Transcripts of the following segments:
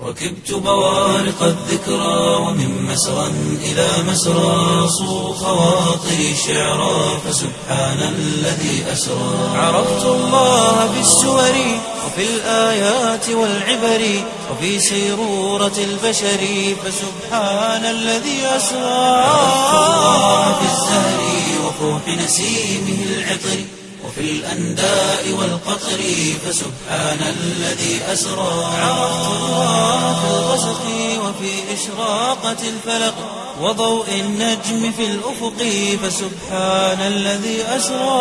ركبت بوارق الذكرى ومن مسرى إلى مسرى صو خواطري شعرا فسبحان الذي أسرى عرفت الله بالسور وفي الآيات والعبر وفي سيرورة البشر فسبحان الذي أسرى عرفت الله بالزهر وفوح نسيمه العطر وفي الأنداء والقطر فسبحان الذي أسرى عرفت الله في الغسق وفي إشراقة الفلق وضوء النجم في الأفق فسبحان الذي أسرى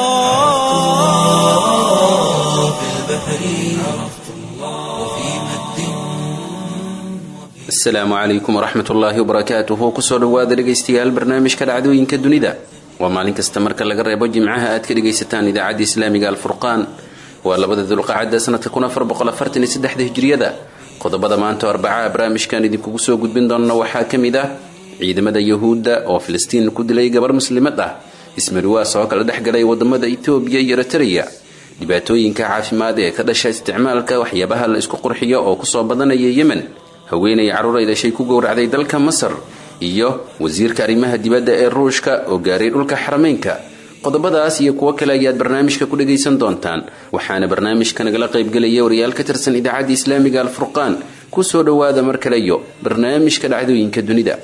في البحر عرفت الله وفي مد asalaamu calaykum waraxmat ullaahi wabarakaatuhu kusoo dhowaada dhegaystayaal barnaamijka dhacdooyinka dunida waa maalin kasta marka laga reebo jimcaha aad ka dhegaysataan idaacadda islaamiga alfurqaan waa labada dulqacada sanadka hijriyada qodobada maanta arbacaa barnaamijkan idinkugu soo gudbin doona waxaa ka mid ah ciidamada yahuudda oo filistiin ku dilay gabar muslimad ah ismariwaas oo kala dhexgalay wadamada etoobiya iyo eritreya dhibaatooyinka caafimaad ee ka dhasha isticmaalka waxyaabaha la isku qurxiyo oo kusoo badanaya yemen haweenay carruuray dhashay ku gowracday dalka masar iyo wasiirka arrimaha dibadda ee ruushka oo gaaray dhulka xarameynka qodobadaas iyo kuwo kale ayaad barnaamijka ku dhagaysan doontaan waxaana barnaamijka nagala qaybgelaya wariyaal ka tirsan idaacadda islaamiga alfurqaan kusoo dhowaada mar kale iyo barnaamijka dhacdooyinka dunida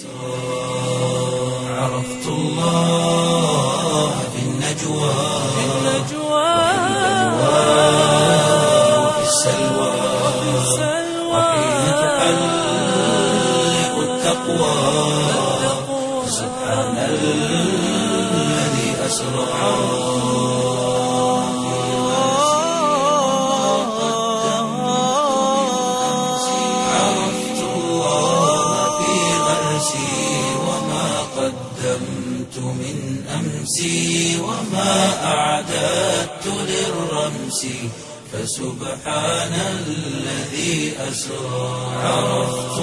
عرفت الله في النجوى وفي السلوى وحين تحلق التقوى سبحان الذي أسرى عرفت الله في غرسي وما قدمت من أمسي وما أعددت للرمس فسبحان الذي أسرى عرفت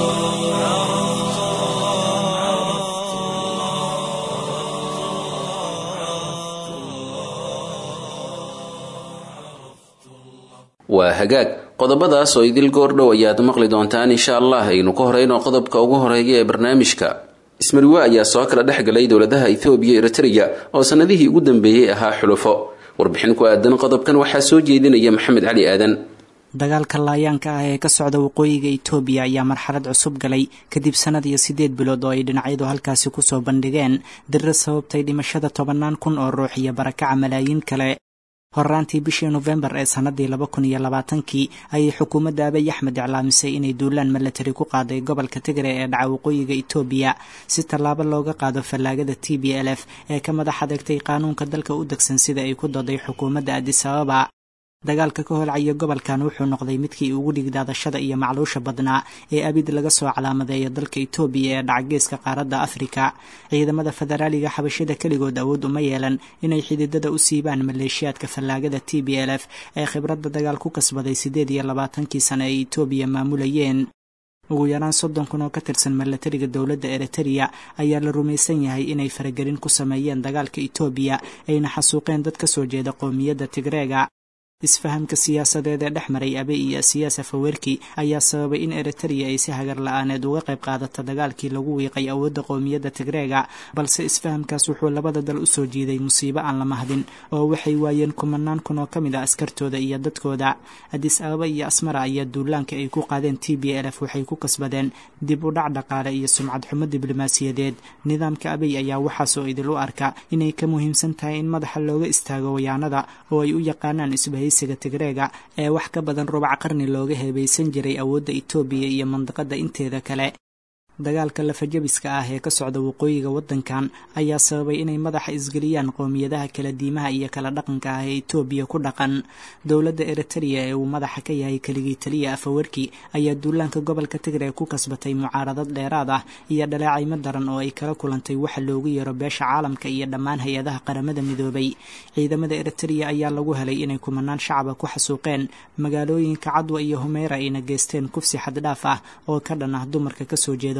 waa hagaag qodobadaas oo idil goordhow ayaad maqli doontaan insha allah aynu ka horeyno qodobka ugu horeeya ee barnaamijka ismariwe ayaa soo kala dhexgalay dowladaha ethoobiya iyo eritreya oo sanadihii ugu dambeeyey ahaa xulufo warbixin ku aadan qodobkan waxaa soo jeedinaya maxamed cali aadan dagaalka laayaanka ah ee ka socda waqooyiga itoobiya ayaa marxalad cusub galay kadib sanad iyo siddeed bilood oo ay dhinacyadu halkaasi kusoo bandhigeen dirra sababtay dhimashada tobannaan kun oo ruux iyo barakaca malaayiin kale horraantii bishii nofembar ee sannadii laba kun iyo labaatankii ayay xukuumadda abiy axmed iclaamisay inay duulaan milatari ku qaaday gobolka tigre ee dhaca waqooyiga itoobiya si tallaabo looga qaado fallaagada t b l f ee ka madax adeegtay qaanuunka dalka u degsan sida ay ku dooday xukuumadda adis ababa dagaalka ka holcaya gobolkan wuxuu noqday midkii ugu dhigdaadashada iyo macluusha badnaa ee abid laga soo calaamadeeyo dalka itoobiya ee dhacageeska qaaradda afrika ciidamada federaaliga xabashada keligood awood uma yeelan inay xididada u siibaan maleeshiyaadka fallaagada t b l f ee khibradda dagaal ku kasbaday siddeed iyo labaatankii sane ay itoobiya maamulayeen ugu yaraan soddon kun oo ka tirsan milatariga dowladda eritereya ayaa la rumaysan yahay inay faragelin ku sameeyeen dagaalka itoobiya ayna xasuuqeen dad ka soo jeeda qowmiyadda tigreega isfahamka siyaasadeed ee dhex maray abe iyo siyaasa fawerki ayaa sababay in eritereya ay si hagar la-aaneed uga qayb qaadato dagaalkii lagu wiiqay awoodda qowmiyadda tigreega balse isfahamkaas wuxuu labada dal u soo jiiday musiibo aan la mahdin oo waxay waayeen kumanaan kun oo ka mid a askartooda iyo dadkooda adis ababa iyo asmara ayaa duulaanka ay ku qaadeen t b l f waxay ku kasbadeen dib u dhac dhaqaale iyo sumcad xumo diblomaasiyadeed nidaamka abiy ayaa waxaasoo idil u arka inay ka muhiimsan tahay in madaxa looga istaago wayaanada oo ay u yaqaanaan isbahaysiga tigreega ee wax ka badan rubac qarni looga heebaysan jiray awoodda itoobiya iyo mandiqada inteeda kale dagaalka lafajabiska ah ee ka socda waqooyiga waddankan ayaa sababay inay madaxa isgeliyaan qowmiyadaha kala diimaha iyo kala dhaqanka ah ee itoobiya ku dhaqan dowladda eritereya ee uu madaxa ka yahay keligii taliya afawarki ayaa duulaanka gobolka tigre ku kasbatay mucaaradad dheeraad ah iyo dhaleecaymo daran oo ay kala kulantay waxa loogu yeero beesha caalamka iyo dhammaan hay-adaha qaramada midoobay ciidamada eritereya ayaa lagu helay inay kumanaan shacaba ku xasuuqeen magaalooyinka cadwa iyo humeyra ayna geysteen kufsi xaddhaaf ah oo ka dhan ah dumarka kasoo jeeda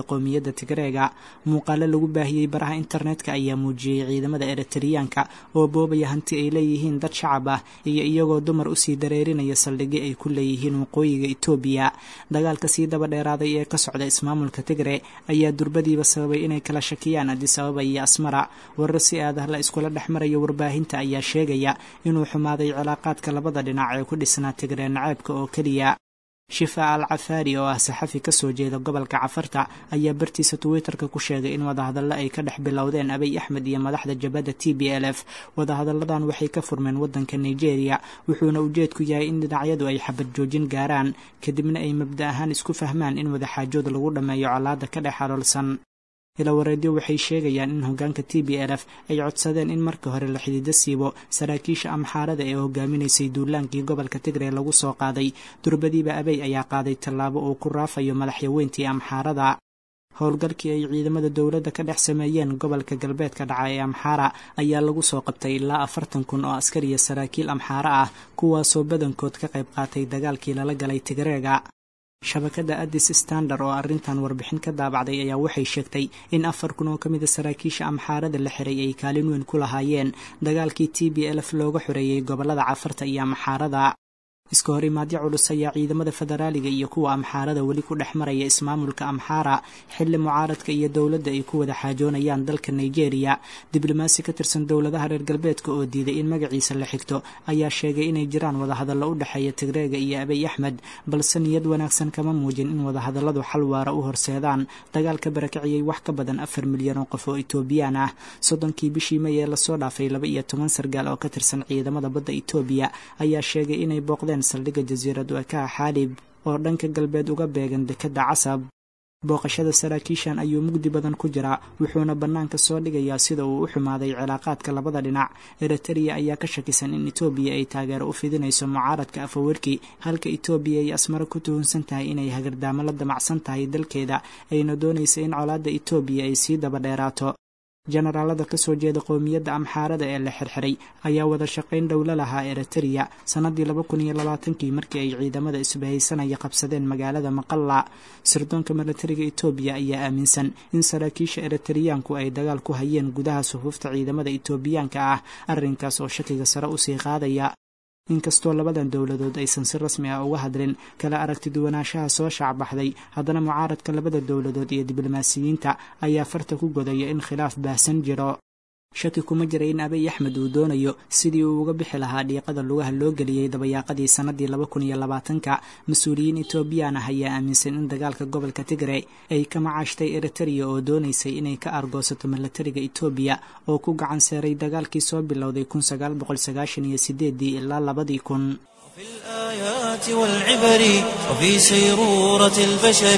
qowmiyadda tigreega muuqaalo lagu baahiyey baraha internetka ayaa muujiyey ciidamada eritariyaanka oo boobaya hanti ay leeyihiin dad shacab ah iyo iyagoo dumar usii dareerinaya saldhigyo ay ku leeyihiin waqooyiga etoobiya dagaalka sii daba dheeraaday ee ka socda ismaamulka tigre ayaa durbadiiba sababay inay kala shakiyaan adis ababa iyo asmara warar si aadah la iskula dhex maraya warbaahinta ayaa sheegaya inuu xumaaday cilaaqaadka labada dhinac ee ku dhisnaa tigre naceebka oo keliya shifa al cafaari oo ah saxafi ka soo jeeda gobolka cafarta ayaa bartiisa twitterka ku sheegay in wadahadallo ay ka dhex bilowdeen abiy axmed iyo madaxda jabadda t b l f wadahadalladan waxay ka furmeen waddanka nigeria wuxuuna ujeedku yahay in dhinacyadu ay xabad joojin gaaraan kadibna ay mabda ahaan isku fahmaan in wadaxaajood lagu dhammeeyo colaadda ka dhex xaloolsan ilawareedyo waxay sheegayaan in hoggaanka t b l f ay codsadeen in marka hore la xidido siibo saraakiisha amxaarada ee hogaaminaysay duulaankii gobolka tigre lagu soo qaaday durbadiiba abey ayaa qaaday tallaabo uu ku raafayo madaxyaweyntii amxaarada howlgalkii ay ciidamada dowladda ka dhex sameeyeen gobolka galbeedka dhaca ee amxaara ayaa lagu soo qabtay ilaa afartan kun oo askar iyo saraakiil amxaara ah kuwaasoo badankood ka qayb qaatay dagaalkii lala galay tigreega shabakadda addis standard oo arrintan warbixin ka daabacday ayaa waxay sheegtay in afar kun oo ka mida saraakiisha amxaarada la xiray ay kaalin weyn ku lahaayeen dagaalkii t b l f looga xoreeyey gobollada cafarta iyo amxaarada iska hor imaadyo culus ayaa ciidamada federaaliga iyo kuwa amxaarada weli ku dhex maraya ismaamulka amxaara xilli mucaaradka iyo dowladda ay ku wada xaajoonayaan dalka nigeria diblomaasi ka tirsan dowladaha reer galbeedka oo diiday in magaciisa la xigto ayaa sheegay inay jiraan wadahadallo u dhexeeya tigreega iyo abiy axmed balse niyad wanaagsan kama muujin in wadahadalladu xal waara u horseedaan dagaalka barakiciyey wax ka badan afar milyan oo qof oo etoobiyaan ah soddonkii bishii may ee lasoo dhaafay laba iyo toban sargaal oo ka tirsan ciidamada badda etoobiya ayaa sheegay inay booqdeen saldhigga jasiirad wakaha xaalib oo dhanka galbeed uga beegan dekedda casab booqashada saraakiishan ayuu mugdi badan ku jiraa wuxuuna bannaanka soo dhigayaa sida uu u xumaaday cilaaqaadka labada dhinac eritrea ayaa ka shakisan in etoobiya ay taageero u fidinayso mucaaradka afawerki halka etoobiya ay asmaro ku tuhunsan tahay inay hagardaamo la damacsan tahay dalkeeda ayna doonaysa in colaadda etoobiya ay sii daba dheeraato jenaraalada ka soo jeeda qowmiyadda amxaarada ee la xirxiray ayaa wada shaqayn dhowlo lahaa eritrea sannadii laba kun iyo labaatankii markii ay ciidamada isbahaysanaya qabsadeen magaalada maqalla sirdoonka milatariga etoobiya ayaa aaminsan in saraakiisha eritriyaanku ay dagaal ku hayeen gudaha sufuufta ciidamada etoobiyaanka ah arrinkaas oo shakiga sare usii qaadaya inkastoo labadan dowladood aysan si rasmi ah uga hadlin kala aragti duwanaanshaha soo shaacbaxday haddana mucaaradka labada dowladood iyo diblomaasiyiinta ayaa farta ku godaya in khilaaf baahsan jiro shaki kuma jira in abiy axmed uu doonayo sidii uu uga bixi lahaa dhiiqada lugaha loo geliyey dabayaaqadii sannadii laba kun iyo labaatanka mas-uuliyiin etoobiyaan ah ayaa aaminsan in dagaalka gobolka tigre ay ka macaashtay eritrea oo doonaysay inay ka argoosato milatariga etoobiya oo ku gacan seeray dagaalkii soo bilowday kun sagaal boqol sagaashan iyo sideedii ilaa labadii kun في الآيات والعبر وفي سيرورة البشر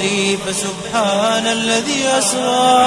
فسبحان الذي أسرى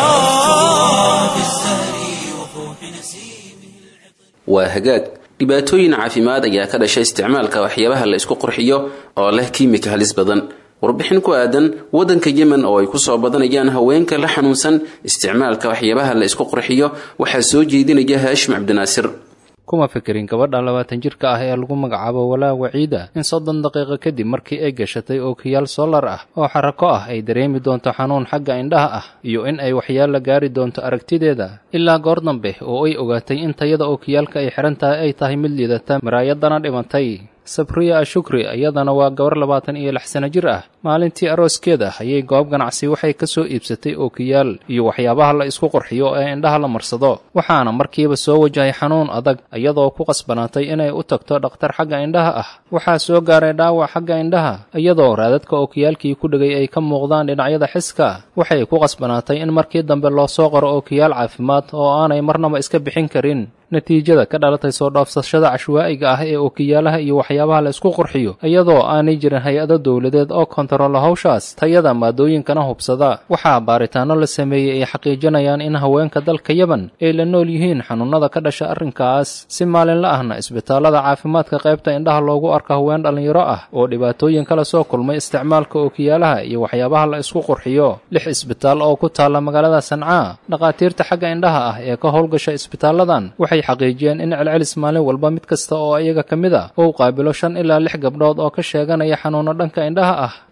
في الزهر وفوح نسيمه waa hagaag dhibaatooyin caafimaad ayaa ka dhashay isticmaalka waxyaabaha la isku qurxiyo oo leh kiimika halis badan warbixin ku aadan waddanka yemen oo ay kusoo badanayaan haweenka la xanuunsan isticmaalka waxyaabaha la isku qurxiyo waxaa soo jeedinaya haashim cabdinaasir kuma fikirin gabadha labaatan jirka ah ee lagu magacaabo walaa waciida in soddon daqiiqo kadib markii ay gashatay ookiyaal solar ah oo xarako ah ay dareemi doonto xanuun xagga indhaha ah iyo in ay waxyaalla gaari doonto aragtideeda ilaa goor dambe oo ay ogaatay in tayada ookiyaalka ay xihan tahay ay tahay mid liidata maraayadana dhimatay sabriya ashukri iyadana waa gabar labaatan iyo lix sano jir ah maalintii arooskeeda ayay goob ganacsi waxay ka soo iibsatay ookiyaal iyo waxyaabaha la isku qurxiyo ee indhaha la marsado waxaana markiiba soo wajahay xanuun adag iyadoo ku qasbanaatay inay u tagto dhakhtar xagga indhaha ah waxaa soo gaaray dhaawac xagga indhaha iyadoo raadadka ookiyaalkii ku dhegay ay ka muuqdaan dhinacyada xiska waxay ku qasbanaatay in markii dambe loo soo qoro ookiyaal caafimaad oo aanay marnaba iska bixin karin natiijada ka dhalatay soo dhaafsashada cashwaa'iga ah ee ookiyaalaha iyo waxyaabaha la isku qurxiyo iyadoo aanay jirin hay-ado dowladeed oo kontarola hawshaas tayada maadooyinkana hubsada waxaa baaritaanno la sameeyey ay xaqiijinayaan in haweenka dalka yemen ay la nool yihiin xanuunnada ka dhasha arrinkaas si maalinla ahna isbitaallada caafimaadka qaybta indhaha loogu arko haween dhallinyaro ah oo dhibaatooyin kala soo kulmay isticmaalka ookiyaalaha iyo waxyaabaha la isku qurxiyo lix isbitaal oo ku taalla magaalada sancaa dhakhaatiirta xagga indhaha ah ee ka howlgasha isbitaalladan waxay xaqiijiyeen in celcelis maalin walba mid kasta oo iyaga ka mid a uu qaabilo shan ilaa lix gabdhood oo ka sheeganaya xanuuno dhanka indhaha ah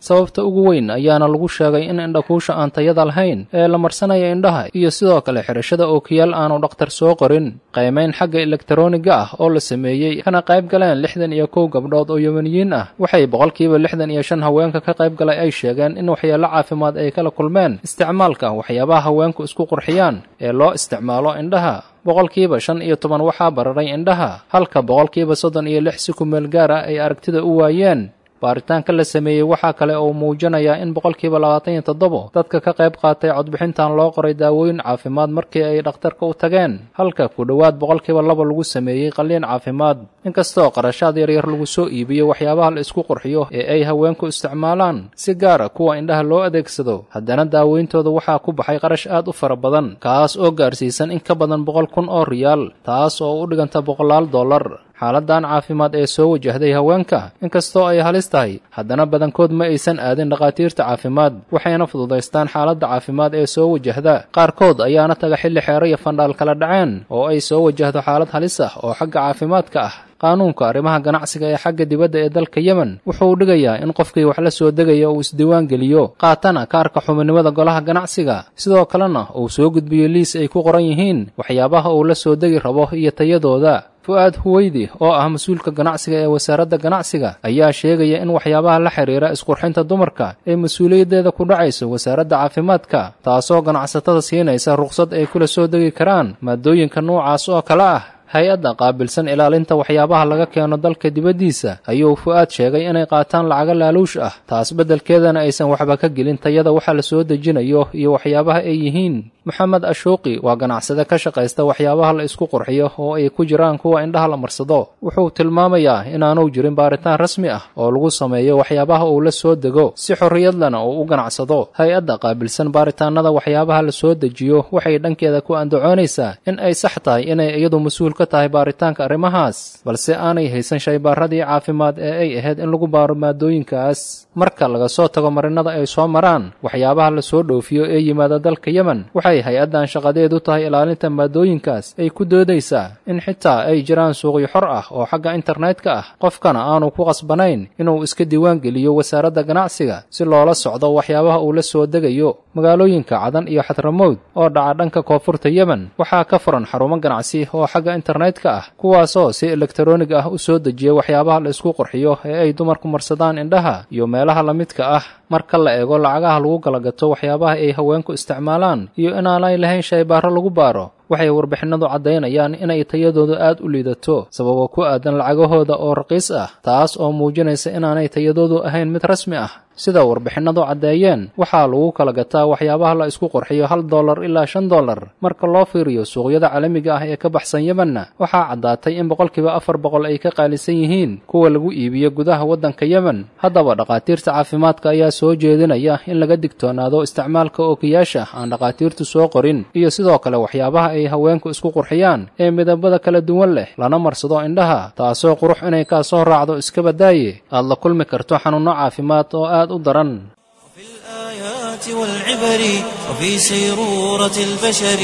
sababta ugu weyn ayaana lagu sheegay in indhakuusha aan tayada lahayn ee la marsanaya indhaha iyo sidoo kale xidhashada ookiyaal aanu dhakhtar soo qorin qaymayn xagga elektaroniga ah oo la sameeyey kana qayb galeen lixdan iyo kow gabdhood oo yemaniyiin ah waxay boqolkiiba lixdan iyo shan haweenka ka qayb galay ay sheegeen in waxyeello caafimaad ay kala kulmeen isticmaalka waxyaabaha haweenku isku qurxiyaan ee loo isticmaalo indhaha boqolkiiba shan iyo toban waxaa bararay indhaha halka boqolkiiba soddon iyo lix si ku meel gaar ah ay aragtida u waayeen baaritaanka la sameeyey waxaa kale oo muujinayaa in boqolkiiba labaatan iyo toddobo dadka ka qayb qaatay codbixintan loo qoray daawooyin caafimaad markii ay dhakhtarka u tageen halka ku dhowaad boqolkiiba laba lagu sameeyey qalliin caafimaad inkastoo qarashaad yaryar lagu soo iibiyo waxyaabaha la isku qurxiyo ee ay haweenku isticmaalaan si gaara kuwa indhaha loo adeegsado haddana daaweyntooda waxaa ku baxay qarash aad u fara badan kaas oo gaarsiisan in ka badan boqol kun oo riyaal taas oo u dhiganta boqolaal dollar xaaladdan caafimaad ee soo wajahday haweenka inkastoo ay halis tahay haddana badankood ma aysan aadin dhakhaatiirta caafimaad waxayna fududaystaan xaaladda caafimaad ee soo wajahda qaarkood ayaana taga xilli xeero iyo fandhaal kala dhaceen oo ay soo wajahdo xaalad halis ah oo xagga caafimaadka ah qaanuunka arrimaha ganacsiga ee xagga dibadda ee dalka yemen wuxuu dhigayaa in qofkii wax la soo degaya uu isdiiwaan geliyo qaatana kaarka xubinimada golaha ganacsiga sidoo kalena uu soo gudbiyo liis ay ku qoran yihiin waxyaabaha uu la soo degi rabo iyo tayadooda fu-aad huweydi oo ah mas-uulka ganacsiga ee wasaaradda ganacsiga ayaa sheegaya in waxyaabaha la xidhiira isqurxinta dumarka ay mas-uuliyaddeeda ku dhacayso wasaaradda caafimaadka taasoo ganacsatada siinaysa ruqsad ay kula soo degi karaan maadooyinka noocaas oo kale ah hay-adda qaabilsan ilaalinta waxyaabaha laga keeno dalka dibaddiisa ayuu fu-aad sheegay inay qaataan lacago laaluush ah taas beddelkeedana aysan waxba ka gelin tayada waxa la soo dejinayo iyo waxyaabaha ay yihiin moxamed ashuuqi waa ganacsade ka shaqaysta waxyaabaha la isku qurxiyo oo ay ku jiraan kuwa indhaha la marsado wuxuu tilmaamayaa inaanu jirin baaritaan rasmi ah oo lagu sameeyo waxyaabaha uu la soo dego si xorriyadlana uu u ganacsado hay-adda qaabilsan baaritaanada waxyaabaha la soo dejiyo waxay dhankeeda ku andacoonaysaa in ay sax tahay inay iyadu mas-uul ka tahay baaritaanka arrimahaas balse aanay haysan shaybaaradii caafimaad ee ay ahayd in lagu baaro maadooyinkaas marka laga soo tago marinada ay soo maraan waxyaabaha la soo dhoofiyo ee yimaada dalka yemen waxay hay-addan shaqadeedu tahay ilaalinta maadooyinkaas ay ku doodaysaa in xitaa ay jiraan suuqyo xor ah oo xagga internetka ah qofkana aanu ku qasbanayn inuu iska diiwaan geliyo wasaaradda ganacsiga si loola socdo waxyaabaha uu la soo degayo magaalooyinka cadan iyo xadramowd oo dhaca dhanka koonfurta yemen waxaa ka furan xarumo ganacsi oo xagga internetka ah kuwaasoo si elektaroonig ah u soo dejiya waxyaabaha la isku qurxiyo ee ay dumarku marsadaan indhaha iyo meelaha la midka ah marka la eego lacagaha lagu kala gato waxyaabaha ay haweenku isticmaalaan iyo inaanay lahayn shaybaaro lagu baaro waxay warbixinadu caddaynayaan inay tayadoodu aad u liidato sababo ku aadan lacagahooda oo raqiis ah taas oo muujinaysa inaanay tayadoodu ahayn mid rasmi ah sida warbixinadu caddeeyeen waxaa lagu kala gataa waxyaabaha la isku qurxiyo hal dollar ilaa shan dollar marka loo fiiriyo suuqyada caalamiga ah ee ka baxsan yemenna waxaa caddaatay in boqolkiiba afar boqol ay ka qaalisan yihiin kuwa lagu iibiyo gudaha waddanka yemen haddaba dhakhaatiirta caafimaadka ayaa soo jeedinaya in laga digtoonaado isticmaalka ookiyaasha aan dhakhaatiirtu soo qorin iyo sidoo kale waxyaabaha ay haweenku isku qurxiyaan ee midabada kala duwan leh lana marsado indhaha taasoo qurux inay kaa soo raacdo iska badaaye aad la kulmi karto xanuunno caafimaad oo aad u daran في الآيات والعبر وفي سيرورة البشر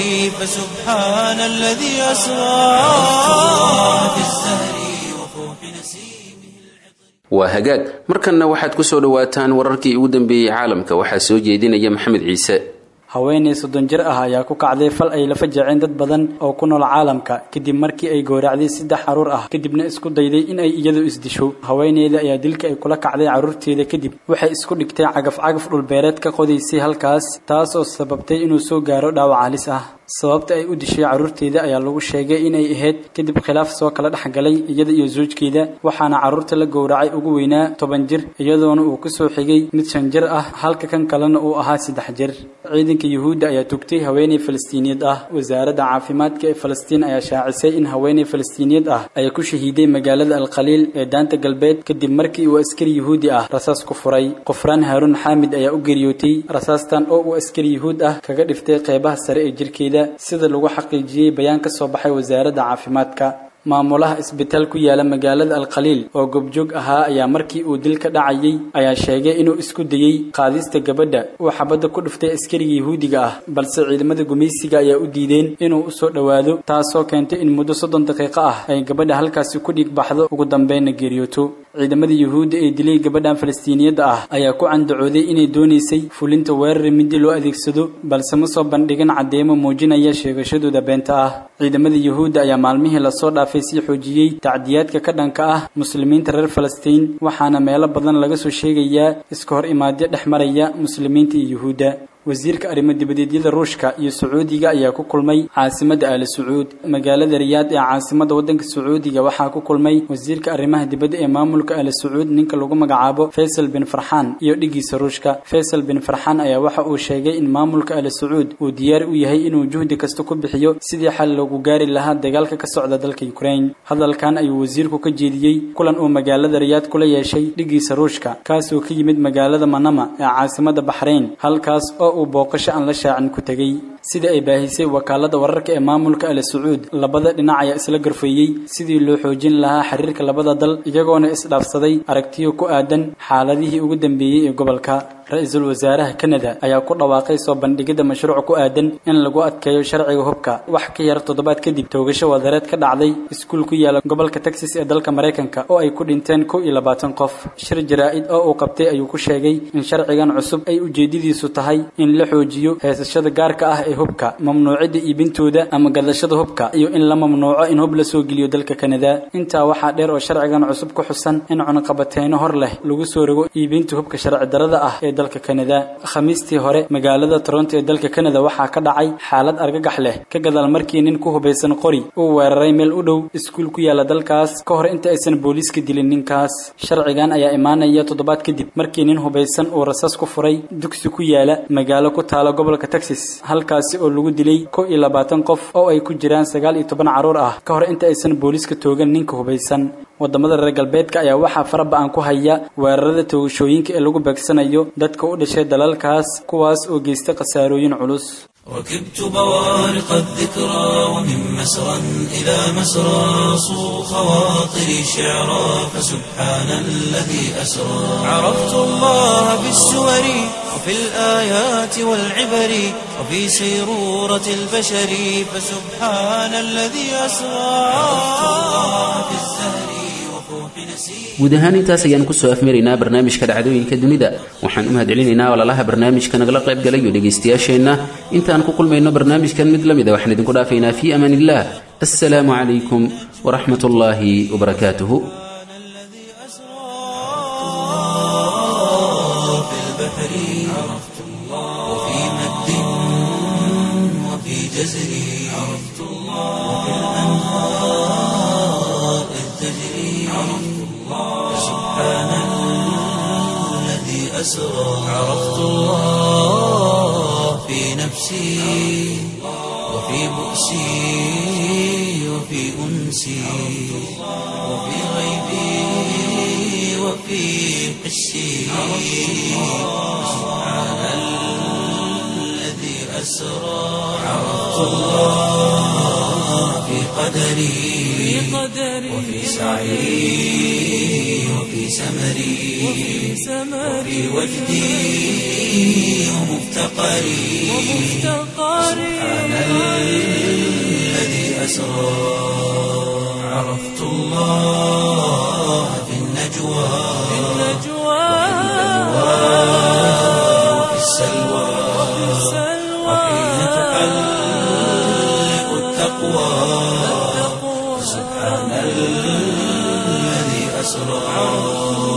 فسبحان الذي أسرى في الزهر وفوح نسيمه waa hagaag markanna waxaad ku soo dhowaataan wararkii ugu dambeeyey caalamka waxaa soo jeedinaya maxamed ciise haweenay soddon jir ah ayaa ku kacday fal ay la fajaceen dad badan oo ku nool caalamka kadib markii ay gowracday saddex carruur ah kadibna isku dayday in ay iyadu isdisho haweeneyda ayaa dilka ay kula kacday carruurteeda kadib waxay isku dhigtay cagaf-cagaf dhulbeereed ka qodaysay halkaas taas oo sababtay inuu soo gaaro dhaawac halis ah sababta ay u dishay carruurteeda ayaa lagu sheegay inay ahayd kadib khilaaf soo kala dhex galay iyada iyo soojkeeda waxaana carruurta la gowracay ugu weynaa toban jir iyadoona uu ku soo xigay mid shan jir ah halka kan kalena uu ahaa saddex jir ciidanka yuhuudda ayaa tugtay haweeney falastiiniyad ah wasaaradda caafimaadka ee falastiin ayaa shaacisay in haweeney falastiiniyad ah ay ku shahiiday magaalada alkhaliil ee daanta galbeed kadib markii uu askari yuhuudi ah rasaas ku furay qofraan haaruun xaamid ayaa u geeriyootay rasaastan oo uu askari yuhuud ah kaga dhiftay qeybaha sare ee jirkeeda sida lagu xaqiijiyey bayaan ka soo baxay wasaaradda caafimaadka maamulaha isbitaal ku yaala magaalada alkhaliil oo goobjoog ahaa ayaa markii uu dil ka dhacayay ayaa sheegay inuu isku dayey qaadista gabadha uu xabadda ku dhiftay askariga yuhuudiga ah balse ciidamada gumaysiga ayaa u diideen inuu u soo dhowaado taasoo keentay in muddo soddon daqiiqo ah ay gabadha halkaasi ku dhiig baxdo ugu dambeynna geeriyooto ciidamada yuhuudda ee dilay gabadhan falastiiniyadda ah ayaa ku candacooday inay doonaysay fulinta weerar midi loo adeegsado balse ma soo bandhigin caddeemo muujinaya sheegashadooda beenta ah ciidamada yuhuudda ayaa maalmihii lasoo dhaafay sii xoojiyey tacdiyaadka ka dhanka ah muslimiinta reer falastiin waxaana meelo badan laga soo sheegayaa iska hor imaadyo dhex maraya muslimiinta iyo yuhuudda wasiirka arrimo dibadeedyada ruushka iyo sacuudiga ayaa ku kulmay caasimadda aali sacuud magaalada riyaad ee caasimadda waddanka sacuudiga waxaa ku kulmay wasiirka arrimaha dibadda ee maamulka aali sacuud ninka lagu magacaabo faysal bin farxaan iyo dhigiisa ruushka faysal bin farxaan ayaa waxa uu sheegay in maamulka aali sacuud uu diyaar u yahay inuu juhdi kasta ku bixiyo sidii xal loogu gaari lahaa dagaalka ka socda dalka ukraine hadalkan ayuu wasiirku ka jeediyey kulan uu magaalada riyaad kula yeeshay dhigiisa ruushka kaasoo ka yimid magaalada manama ee caasimadda baxrayn halkaas oo uu booqasho aan la shaacin ku tegey sida ay baahisay wakaalada wararka ee maamulka ali sacuud labada dhinac ayaa isla garfeeyey sidii loo xoojin lahaa xiriirka labada dal iyagoona isdhaafsaday aragtiyo ku aadan xaaladihii ugu dambeeyey ee gobolka ra-iisul wasaaraha kanada ayaa ku dhawaaqay soo bandhigidda mashruuc ku aadan in lagu adkeeyo sharciga hubka wax ka yar toddobaad kadib toogasho wadareed ka dhacday iskuul ku yaala gobolka texas ee dalka maraykanka oo ay ku dhinteen kow iyo labaatan qof shir jaraa-id oo uu qabtay ayuu ku sheegay in sharcigan cusub ay ujeedadiisu tahay in la xoojiyo heesashada gaarka ah ee hubka mamnuucidda iibintooda ama gadashada hubka iyo in la mamnuuco in hub la soo geliyo dalka kanada intaa waxaa dheer oo sharcigan cusub ku xusan in cunaqabateyno hor leh lagu soo rogo iibinta hubka sharci darada ah ee dalka kanada khamiistii hore magaalada toronto ee dalka kanada waxaa ka dhacay xaalad argagax leh ka gadaal markii nin ku hubaysan qori uu weeraray meel u dhow iskuul ku yaala dalkaas ka hor inta aysan booliiska dilin ninkaas sharcigan ayaa imaanaya toddobaad kadib markii nin hubaysan uu rasaas ku furay dugsi ku yaala magaalo ku taala gobolka texas halkaasi oo lagu dilay kow iyo labaatan qof oo ay ku jiraan sagaal iyo toban carruur ah ka hor inta aysan booliiska toogan ninka hubaysan wadamada reer galbeedka ayaa waxaa faraba-an ku haya weerarada toogashooyinka ee lagu beegsanayo dadka u dhashay dalalkaas kuwaas oo geysta khasaarooyin culus ركبت بوارق الذكرى ومن مسرى إلى مسرى صو خواطري شعرا فسبحان الذي أسرى عرفت الله بالسور وفي الآيات والعبر وفي سيرورة البشر فسبحان الذي أسرى عرفت الله بالزهر وفوح نسير guud ahaan intaas ayaan kusoo afmaraynaa barnaamijka dhacdooyinka dunida waxaan u mahadcelinaynaa walaalaha barnaamijka nagala qayb galayo dhegaystayaasheenna intaan ku kulmayno barnaamijkan mid la mida waxaan idinku dhaafaynaa fii amaan illah assalaamu calaykum waraxmat ullaahi wabarakaatuhu الذي أسرى في البحر عرفت الله وفي مد وفي جزر عرفت الله وفي الأنهار إذ تجري عرفت الله سبحان الذي أسرى عرفت الله في نفسي وفي بؤسي وفي أنسي وفي غيبي وفي حسي سبحان الذي أسرى عرفت الله في قدري وفي سعي وفي سمري وفي وجدي ومفتقري سبحان الذي أسرى عرفت الله في النجوى وفي السلوى وحين تحلق التقوى سبحان الذي أسرى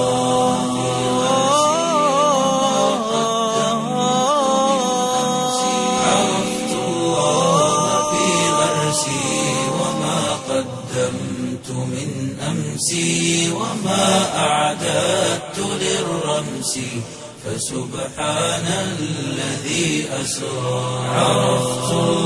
عرفت الله في غرسي وما قدمت من أمسي وما أعددت للرمس فسبحان الذي أسرى عرفت الله